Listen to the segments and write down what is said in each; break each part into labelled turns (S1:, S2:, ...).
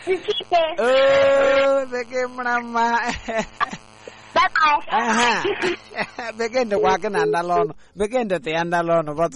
S1: Chichike.
S2: oo bekee mara mma
S1: Bye bye.
S2: Aha. bekee ndekwa gị na ndala ọnụ bekee ndete ya ndala ọnụ bọtụ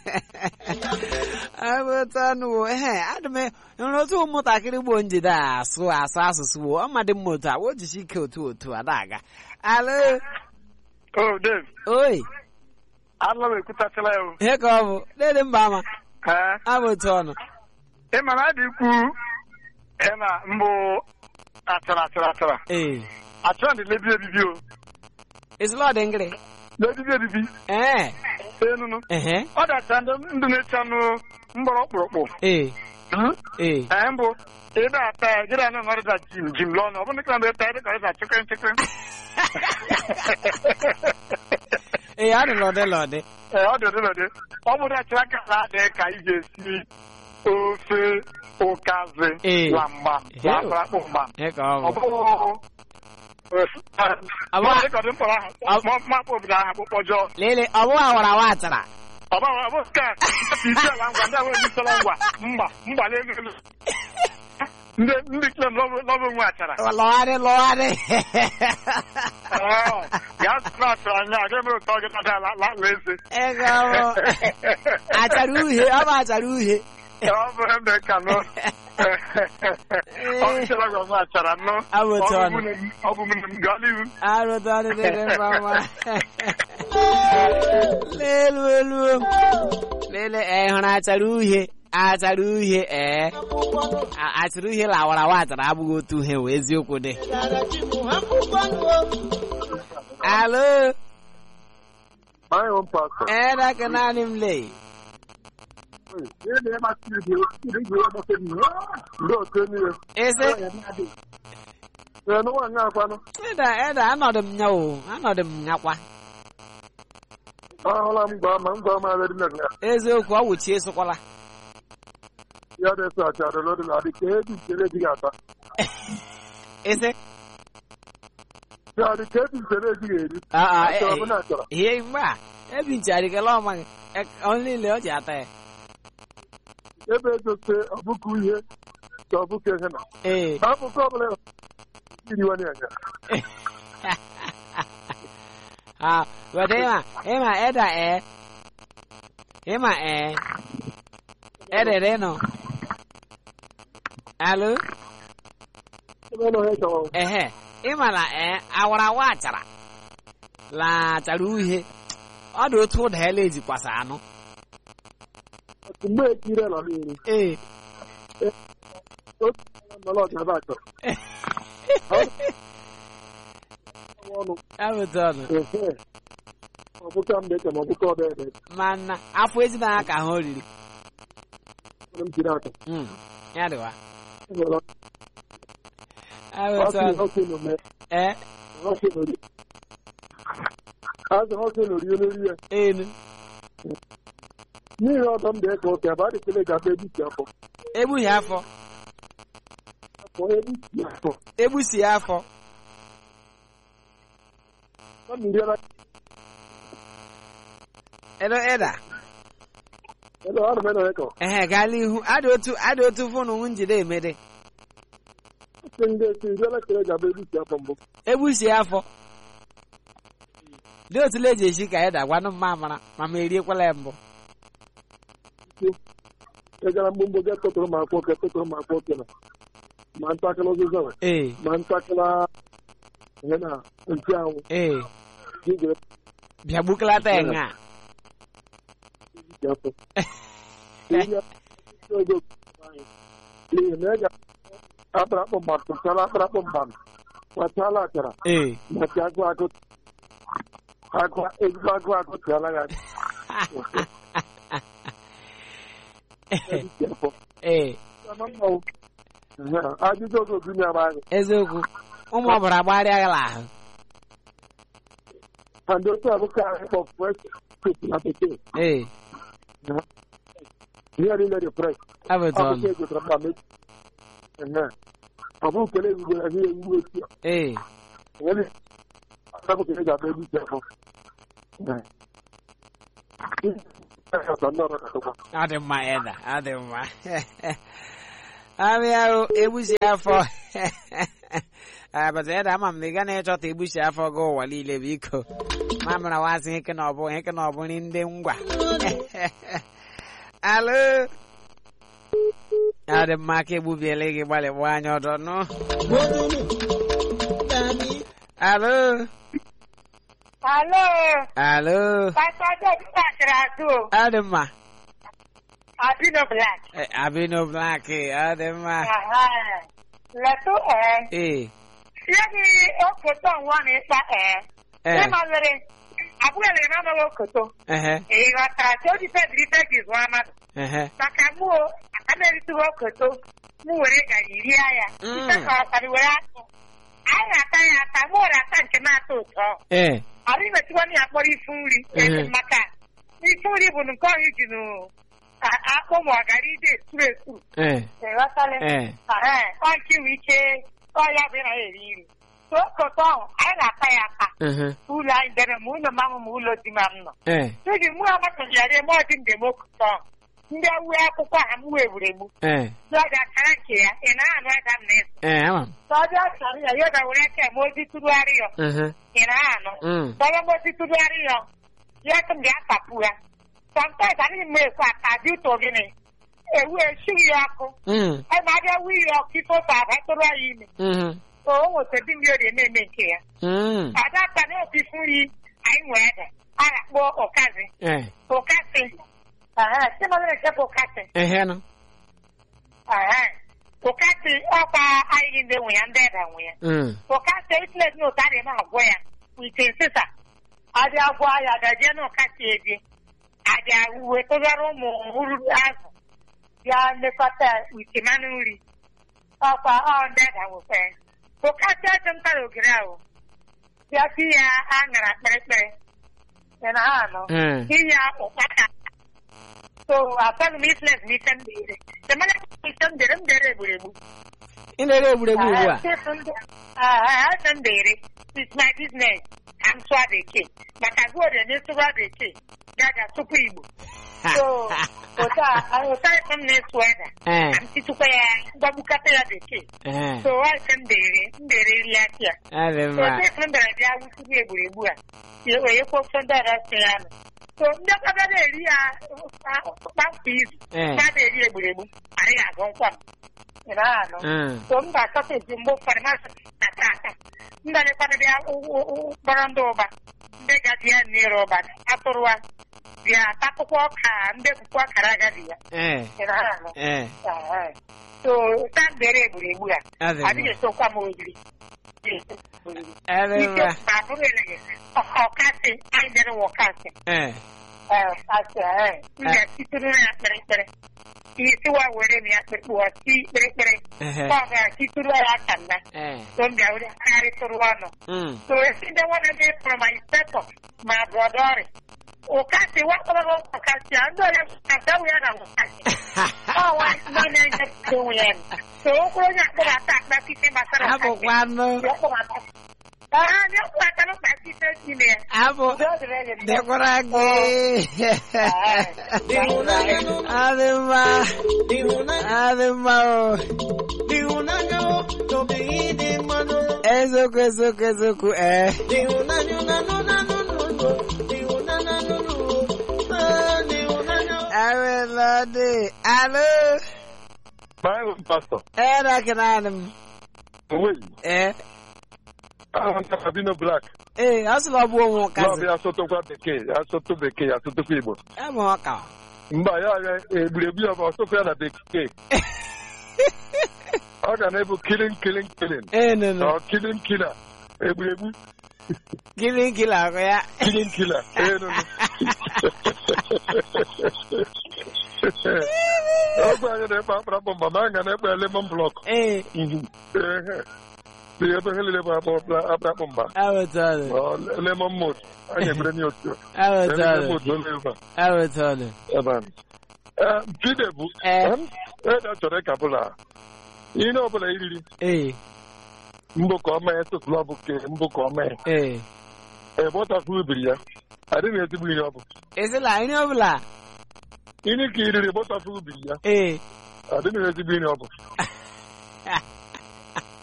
S2: abụtanụ ehe adị m nwere otu ụmụntakịrị gboo njide a asụ asụ asụsụ wo ọmadị mma otu a o jichi ike otu otu a na-aga alo
S3: Oh, Dave,
S2: oi
S3: ala m ekwutachala ya o.
S2: ihe ka ọ bụ dede mba ama
S3: Ee,
S2: abụ otu ọnụ
S3: ị ma na adị ikwu ị na mbụ achara achara achara.
S2: ee
S3: Achara dị lebi ebibi o.
S2: esila ọ dị ngịrị
S3: Lebibi ebibi.
S2: ee
S3: Enunu.
S2: ehe
S3: Ọ dacha ndị ndụ na-eche anụ mgbọrọ ọkpụrụkpụ.
S2: ee ee
S3: Ee, mbụ ebe ata ya gịrị anụ nọrịta jim jim lọnụ ọ bụ ndị ka ndị taa dị ka ọrịta chịkịrị chịkịrị.
S2: ee ọ dị lọdị lọdị
S3: Ee, ọ dị ụdị ụdị. Ọ bụ achara ka ala dị ka ị ga-esi ofe ụkazi
S2: Ee.
S3: na mgba na akpụrụkpụ mgba.
S2: ihe ka ọ
S3: Ọ
S2: bụ
S3: bụrụ
S2: Ọ bụ-
S3: dịka dị mkpọrọ
S2: Ọ-
S3: ahụ mapụ obodo ahụ akpụkpọ ọjọọ
S2: lele ọ bụ awara awa achara
S3: ọ bụ ọ bụ nke a isi ala ngwa ndị ahụ ejitela ngwa mgba mgba n'elu elu ndị ndị klem n'ọbụ nwe achara
S2: lọgharị lọgharị
S3: Ee, gaa zụta achara anya aga eme ụtọ gị tada ala ala eze
S2: ego ọ bụ achara uhie ọ bụ achara uhie
S3: ọ bụ ebe ka nụ ọ bụchara gwa nwe achara nụ
S2: Ọ bụ otu
S3: Ọ
S2: ọnụ.
S3: nwunye m- ọ bụ nwunye m gaa n'ihu
S2: arụta ọdị dịrị mma mma lelu elu lele ee hụrụ achara uhie achara uhie ee A- achara uhie lawara awa achara abụghị otu ihe wee eziokwu dị alo
S4: My own pastor.
S2: ee daka naanị m lee
S4: Ndị otu niile.
S2: ese
S4: Ee, n'ụwa nga akwanụ.
S2: eda eda anọdụ m nya o anọdụ m nyakwa
S4: Ahụla m gwa ma m gwa ma adịrị na nga.
S2: eziokwu ọ wụchi esokwala
S4: Ya dị eso achara n'odu na adị ka ebi nchere ejighị ata.
S2: ese
S4: Ya dị ka ebi nchere ejighị eri.
S2: Ah, ah, eh,
S4: Achọrọ
S2: eh.
S4: m na achọrọ.
S2: ihe mgbe a ebinchara ọmaghị ọ niile ọ ji ata ya
S4: Ebe egote ọbụkụ ihe ka ọbụkụ ihe na.
S2: ee
S4: Akụkọ ọbụla iriwanye anya.
S2: ah weta ịma ịma eda ee ịma ee edere nọ alo
S4: Ebe nọ ha chọrọ.
S2: ehe ịma na ee awara awa achara la achara uhie ọ dị otu ụda ele ejikwasa anụ
S4: Mgbe ekiri nọ n'iri.
S2: ee
S4: Otu nọrọ ọjọba achọrọ. Ọnụ.
S2: abụta ọnụ
S4: Ehe. Ọbụka mgbe eche ma ọbụka ọdọ ede.
S2: mana afọ ezina ya ka ha oriri
S4: Onye m jiri aka.
S2: Mm, ya dịwa
S4: Enwere
S2: abụta
S4: ọkụ
S2: ọnụ
S4: ọkụ n'ome.
S2: ee
S4: Ọkụ n'ori. Azụ ọkụ n'ori n'ori ya.
S2: enu
S4: N'ihi ọdọ m dị ka oke ebe a dịkele ga abịa ebisi afọ.
S2: egbughị afọ
S4: Afọ ebisi afọ.
S2: egbusi afọ
S4: Ọ mmiri ara.
S2: edo eda
S4: Ebe ọ dịme na ịkọ.
S2: ehe gaala ihu adị otu adị otu fụnụ m njide emede
S4: Sị ndị esi iri elekere ga abịa ebisi afọ mbụ.
S2: egbusi afọ dị otu eji echi ka eda gwanụ mma amara ma ma eriekwala ya mbụ
S4: Ị gara mgbe mbụ ga tụtụrụ m akwụ oke tụtụrụ m akwụ oke na. Ma ntakịrị ụzụzọ na.
S2: ee
S4: Ma ntakịrị ihe na nchi anwụ.
S2: ee
S4: Gị ga
S2: bịa gbukalata ya nga
S4: ebisi afọ. N'ihi ya, oge n'ihi na ị ga akparakpọ mmadụ tụchara akparakpọ mmadụ. Kwachala achara.
S2: ee
S4: maka agụ agụ agụ ezigbo agụ agụ tụọla ya isi afọ
S2: ee
S4: ajụjụ oge obi na-agba anyị
S2: eziokwu ụmụ ọbara gbagharịa ya ahụ
S4: ma ndị otu abụka anyị kpọ fresh soup na bekee
S2: ee
S4: ihe niile dị fresh
S2: abụta
S4: ọkụkọ
S2: ọnụ
S4: egotara mma mechi ọ bụ nkele ezigbo ya ihe ewugbo otu a
S2: ee
S4: nwere akụkọ eji abịa ebe isi afọ ọ
S2: ọ dị mma eda ọ dị mma abịa o egbusi afọ abata ya da ama m na ị ga na-ịchọta egbusi afọ gị ụwa niile biko ma mara wasị heke na ọbụ heke na ọbụ nri ndị ngwa alo ọ dị mma ka egbubiela gị gbalịgbu anya ọdọ nụ alo
S1: Alo,
S2: alo
S1: Pastor Job kpachara azụ o.
S2: ọ dị mma
S1: Abino Black.
S2: Eh, abino black ọ dị mma
S1: Aha. Letụ ee.
S2: ee
S1: Ya gị okoto nwa na ịkpa ee.
S2: ee
S1: Ịma nwere abụghị na amaghị okoto.
S2: ehe
S1: Ị ghọtara ka o ji fediri fegi zụọ mmadụ.
S2: ehe
S1: Maka mụ o, aka na-eritụghị okoto. Mụ were gari rie ya.
S2: Mm.
S1: Ife ka ọtara were atụ. Anyị na-ata ya ata, mụ were ata nke na-atọ ụtọ.
S2: ee
S1: Anyị metụkwana ya kpọrọ ifu nri.
S2: Mhm.
S1: Ezi maka ifu nri bụ nke ọhụ ji nụ akpụ ma ọ gara ide esuru esuru.
S2: ee
S1: Ịghọtala?
S2: ee
S1: Ee, ọ nke nwee ike ọ ya bụ na eri nri. So okoto ahụ, anyị na-ata ya ata.
S2: ehe
S1: Ụlọ anyị dere ma ụlọ mamụ ma ụlọ di ma m nọ.
S2: ee
S1: Tuji mụ amatụghịara eme ọdị ndị m okoto ahụ. Ndị awue akwụkwọ ha mụ egburu egbu.
S2: ee
S1: Ya ga akara nke ya, ị na-anụ ada m na-eso.
S2: ee ama m
S1: Ka ọ bịa chọrọ ya, ya ga were aka eme ozi tụgharị ya.
S2: ehe
S1: Ị na-anụ.
S2: mm
S1: Kaya mo si tudari yo. Ya tum dia kapua. Sometimes ani me kwa ta di to gini. E we shi yo ako.
S2: mm
S1: E ma dia wi yo ki to ta ba to ra yi mi.
S2: mhm
S1: O wo te di mi o de me me ke ya.
S2: mm
S1: Ada ta ne ofi fun yi. Ai nwe da. Ara po okazi.
S2: ee
S1: Okazi. Aha, se ma le ke okazi.
S2: ehe no
S1: Aha. Okazi ọkwa anyị ndị nwe ya ndị eda nwe ya.
S2: mm
S1: Okazi islet no ta de ma agwọ ya. Wite nsisa. Adị agwọ ya gaje na ọkasị eje. Adị wetụgara ụmụ hụrụ azụ. Bịa lekọta wite mmanụ nri. Ọkwa ọ ndị eda nwekwe. Okazi ajọ ntara ogiri ahụ. Bịa si ya aṅara kpịrịkpịrị. Ị na ha anọ.
S2: mm
S1: Si ya ụkpaka. So asaghị m islet na ike m dere. Semana ike m dere m dere egburegbu.
S2: ị na-ere egwuregwu ugbu a
S1: Asa m dere. It's my business. I'm sụọ bekee. Maka gụọ dị n'ịsụwa bekee. Gaga tupu Igbo. So, ụta ụta ife m na-esu eda.
S2: ee
S1: Ka m titukwa ya mgbagbukata ya bekee.
S2: ee
S1: So, ife m dere, m dere iri aka ya.
S2: ọ dị
S1: So,
S2: mma
S1: ife m dere bịa wụsịrị egburegbu a. Ya wee kwuo ofe ndị ọrụ si ya nọ. So, ndị ọkada na-eri ya kpamkpa izu.
S2: ee
S1: Ha na-eri egburegbu. Anyị ga-agụ nkwa m. Ị na-anụ.
S2: mm
S1: So m ga-achọta eji mgbe ụfọdụ masị ata ata ndị lekwana bịa kpọrọ ndị ụba ndị gaji ya n'ire ụba atụrụwa bịa atakpụkwa ọka ndị bụkwa ọkara agadi ya
S2: ee
S1: Ị na-ahụ anụ?
S2: ee
S1: Ee. so ta mbere egburegbu a
S2: ọ dị
S1: adịghị
S2: mma
S1: esokwa m oriri
S2: ọ dị
S1: ike
S2: mma
S1: ma bụrụ eleghị ọkasị anyị dere wa ọkasị
S2: ee
S1: ee ọkasị ee m ga-esitụrụ ya kpịrịkpịrị isiwa were m ya kpịrịkpịrị si kpịrịkpịrị
S2: ehe
S1: ọ ga-esitụrụ ya aka nna
S2: ee
S1: so m bịa were karịtụrụ ọnụ
S2: mm
S1: So esi the one that from my inspector, my brother. Okasi, what about Okasi? I know that Okasi, we are Okasi. Oh, why is my name just doing? So, who is that that attack that people must have?
S2: abụkwanụ
S1: Ah, no, I cannot back it in there.
S2: abụ dịkwara gị ọ dị mma ọ dị mma o eziokwu eziokwu eziokwu ee awela dị alo
S3: My own pastor.
S2: ee dakịnanị m
S3: Wait.
S2: ee
S3: I'm Sabino Black.
S2: ee ọ sịla ọ bụ onwe
S3: Lọọ
S2: ụkazi
S3: bịa asụtụkwa bekee, asụtụ bekee, asụtụkwa Igbo.
S2: ebe ọka
S3: Mba ya ya egburegbu ya bụ ọsụkwa ya na bekee. Ọ ga na-ebu killing killing killing.
S2: ee nụnụ
S3: Ọ killing killer. Egburegbu
S2: gịnị nkili akụ ya
S3: killing killer. Ee nụ nụ. Ọgwụ anyị na-ekpe akpara bụ mba ma anyị ga na-ekpe lemon block.
S2: ee
S3: Ehe. Dị ebe ha niile bụ akpọ akpụ mba.
S2: awụtọlụ
S3: Ọ, lemon mood. Anyị emere nye otu.
S2: awụtọlụ
S3: Lemon mood ole ebe a.
S2: awụtọlụ
S3: ebe a. Ee, Jide bụ
S2: Ee.
S3: ede chọrọ ịka bụla ihe ọbụla iriri
S2: ee
S3: mbụ ka ọ mee tụtụlụ ọ bụ ke mbụ ka ọ mee
S2: ee
S3: ebọtafụ ubiri ya adịghị ezigbo ihe ọ bụ
S2: ezila ihe ọbụla
S3: ihe ka iriri bọtafụ ubiri ya
S2: ee
S3: adịghị ezigbo ihe ọ bụ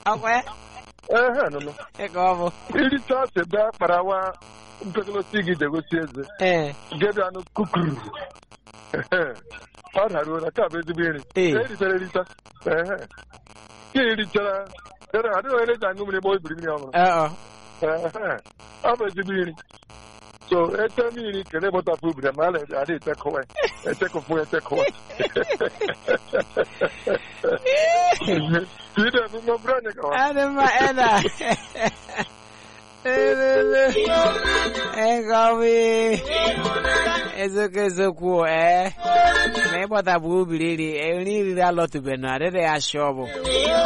S2: ọkwa ya
S4: ehe nụnụ
S2: ịka ọ bụ
S4: iricha ose bịa kparawa mpekolosi gị jegosi eze
S2: ee
S4: gebe anụ kukuru Ehe. ọ daruo na ka bụ ezigbo nri
S2: Ee.
S4: ka erichara ericha Ehe. ka erichara ere adịghị onye ji aṅụ mmiri ma o biri mmiri ọhụrụ
S2: ọ
S4: Ehe. ọ bụ ezigbo nri so ete mmiri kele bọtapụ ubiri ma a na-adị etekọwa etekọfụ etekọwa ide bụ mmọbụrụ anyị gawa
S2: adị mma ena elele ịgọbi eziokwu eziokwu ee ma ịgbọta bụ ubiri iri nri riri alọtụbeghị adịghị ya shọ bụ